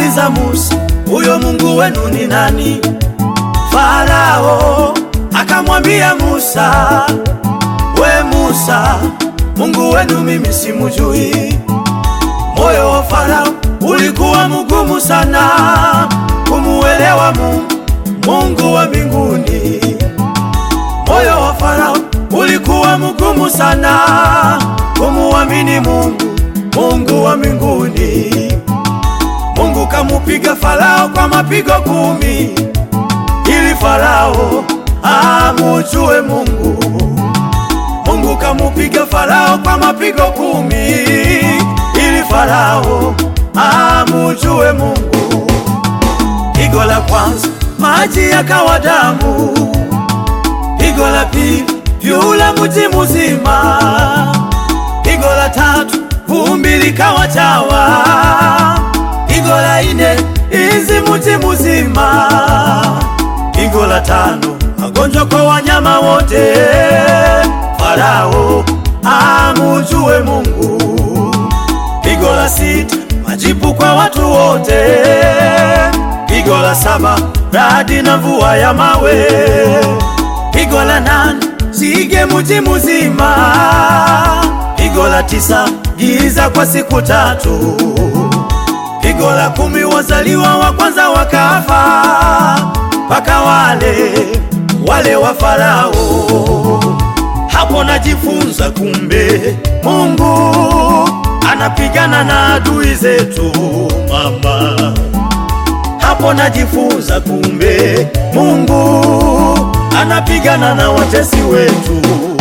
akamuuliza Musa, huyo Mungu wenu ni nani? Farao akamwambia Musa, we Musa, Mungu wenu mimi simujui. Moyo wa Farao ulikuwa mgumu sana kumuelewa Mungu, Mungu wa mbinguni. Moyo wa Farao ulikuwa mgumu sana kumuamini Mungu, Mungu wa mbinguni. Mungu kamupiga Farao kwa mapigo kumi ili Farao amujue Mungu. Mungu kamupiga Farao kwa mapigo kumi ili Farao amujue Mungu. Pigo la kwanza maji yakawa damu, pigo la pili vyula mji mzima, pigo la tatu vumbi likawa chawa, pigo la nne izi mji mzima, pigo la tano magonjwa kwa wanyama wote. Farao amujue Mungu. Pigo la sita majipu kwa watu wote. Pigo la saba radi na mvua ya mawe. Pigo la nane sige mji mzima. Pigo la tisa giza kwa siku tatu. Pigo la kumi wazaliwa wa kwanza wakafa, mpaka wale wale wa Farao. Hapo najifunza kumbe Mungu anapigana na adui zetu mama. Hapo najifunza kumbe Mungu anapigana na watesi wetu.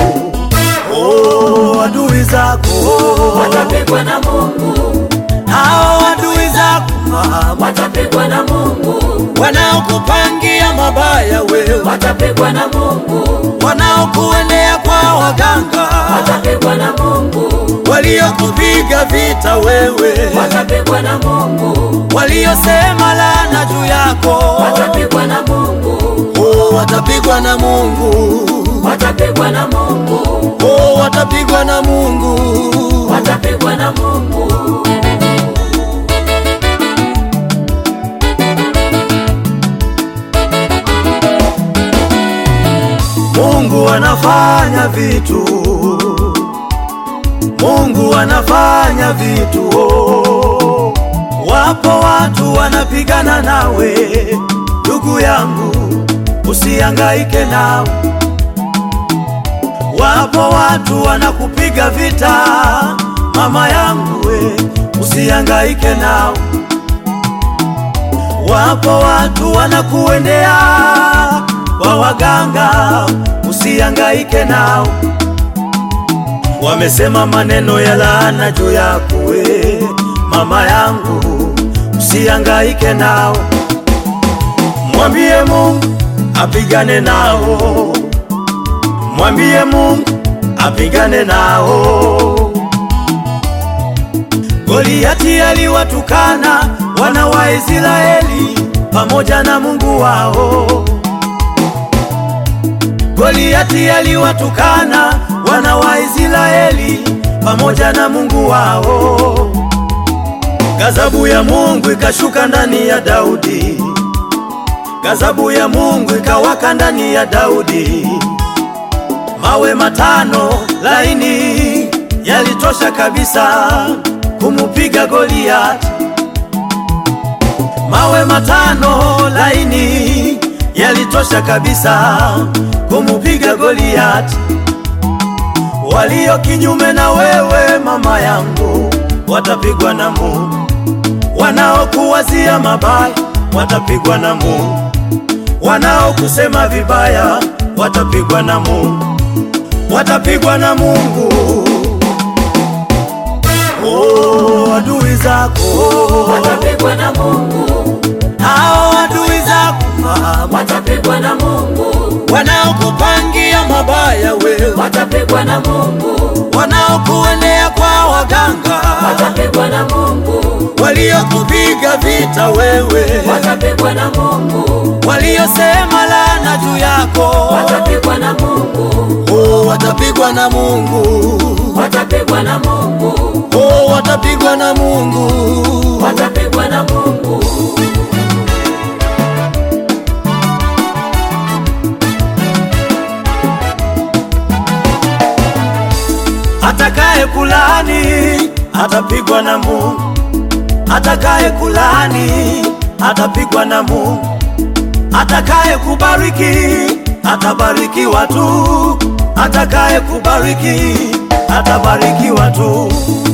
Oh, adui zako watapigwa na Mungu, hao adui zako mama, watapigwa na Mungu, wanaokupangia mabaya wewe, watapigwa na Mungu, wanaokuendea kwa waganga, watapigwa na Mungu, waliokupiga vita wewe, watapigwa na Mungu, waliosema laana juu yako, watapigwa na Mungu, oh, watapigwa na Mungu, watapigwa na Mungu, oh, watapigwa na Mungu. watapigwa na Mungu. Mungu anafanya vitu, Mungu anafanya vitu. Oh, wapo watu wanapigana nawe, ndugu yangu, usihangaike nao. Wapo watu wanakupiga vita, mama yangu, we usihangaike nao. Wapo watu wanakuendea kwa waganga, usihangaike nao. Wamesema maneno ya laana juu yako we, mama yangu, usihangaike nao. Mwambie Mungu apigane nao, mwambie Mungu apigane nao. Goliati aliwatukana wana wa Israeli pamoja na Mungu wao. Goliati aliwatukana wana wa Israeli pamoja na Mungu wao. Gazabu ya Mungu ikashuka ndani ya Daudi, gazabu ya Mungu ikawaka ndani ya Daudi. Mawe matano laini yalitosha kabisa kumupiga Goliati. Mawe matano laini yalitosha kabisa kumupiga Goliati. Walio kinyume na wewe mama yangu watapigwa na Mungu, wanaokuwazia mabaya watapigwa na Mungu, wanaokusema vibaya watapigwa na Mungu, watapigwa na Mungu. Oh, adui zako watapigwa na Mungu, hao adui zako mama, watapigwa na Mungu, wanaokupangia mabaya wewe, watapigwa na Mungu, wanaokuendea kwa waganga, watapigwa na Mungu, waliokupiga vita wewe, watapigwa na Mungu, waliosema laana juu yako, watapigwa na Mungu, oh, watapigwa na Mungu, watapigwa na Mungu, oh, watapigwa na Mungu. watapigwa na Mungu. Atakaye kulani atapigwa na Mungu, atakaye kulani atapigwa na Mungu, atakaye kubariki atabarikiwa tu, atakaye kubariki atabarikiwa tu,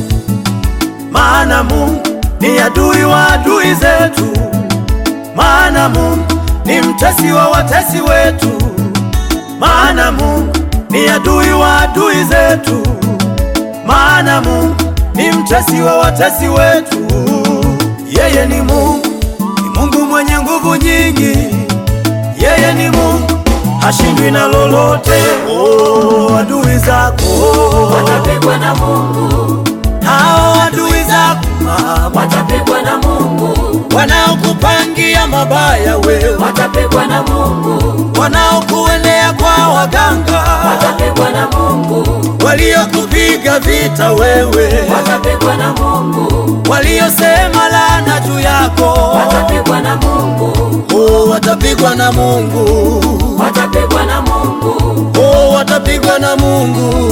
maana Mungu ni adui wa adui zetu, maana Mungu ni mtesi wa watesi wetu, maana Mungu ni adui wa adui zetu, maana Mungu ni mtesi wa watesi wetu. Yeye ni Mungu, ni Mungu mwenye nguvu nyingi. Yeye ni Mungu, hashindwi na lolote. Oh, adui zako watapigwa na Mungu, hao adui zako mama, watapigwa na Mungu, wanaokupangia mabaya wewe, watapigwa na Mungu, wanaokuendea kwa waganga, watapigwa na Mungu, waliokupiga vita wewe, watapigwa na Mungu, waliosema laana juu yako, watapigwa na Mungu, oh, watapigwa na Mungu, watapigwa na Mungu, oh, watapigwa na Mungu.